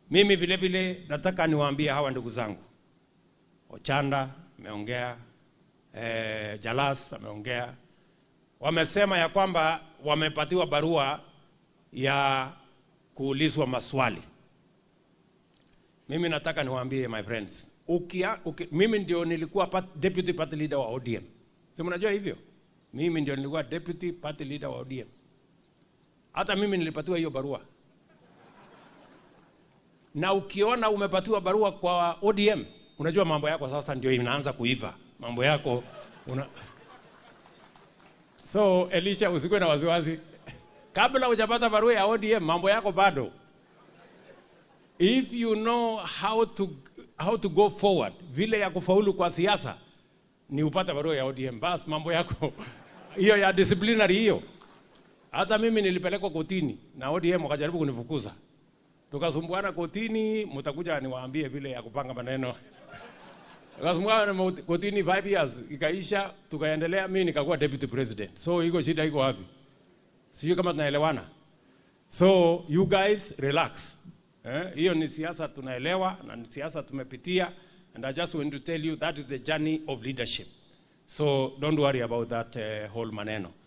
Mimi vile vile nataka niwaambie hawa ndugu zangu, Ochanda ameongea, eh, Jalas ameongea, wamesema ya kwamba wamepatiwa barua ya kuulizwa maswali. Mimi nataka niwaambie my friends, ukia, uki, mimi ndio nilikuwa part, deputy party leader wa ODM, si mnajua hivyo? Mimi ndio nilikuwa deputy party leader wa ODM. Hata mimi nilipatiwa hiyo barua, na ukiona umepatiwa barua kwa ODM, unajua mambo yako sasa ndio inaanza kuiva mambo yako una... So Elisha, usikuwe na wasiwasi, kabla hujapata barua ya ODM mambo yako bado. If you know how to, how to go forward, vile ya kufaulu kwa siasa ni upate barua ya ODM, basi mambo yako hiyo ya disciplinary hiyo. Hata mimi nilipelekwa kotini na ODM wakajaribu kunifukuza, tukasumbuana kotini, mtakuja niwaambie vile ya kupanga maneno tukasumbuana kotini 5 years, ikaisha, tukaendelea, mimi nikakuwa deputy president. So iko shida iko wapi? Sijui kama tunaelewana. So you guys relax. Eh, hiyo ni siasa tunaelewa na ni siasa tumepitia and I just want to tell you that is the journey of leadership. So don't worry about that uh, whole maneno.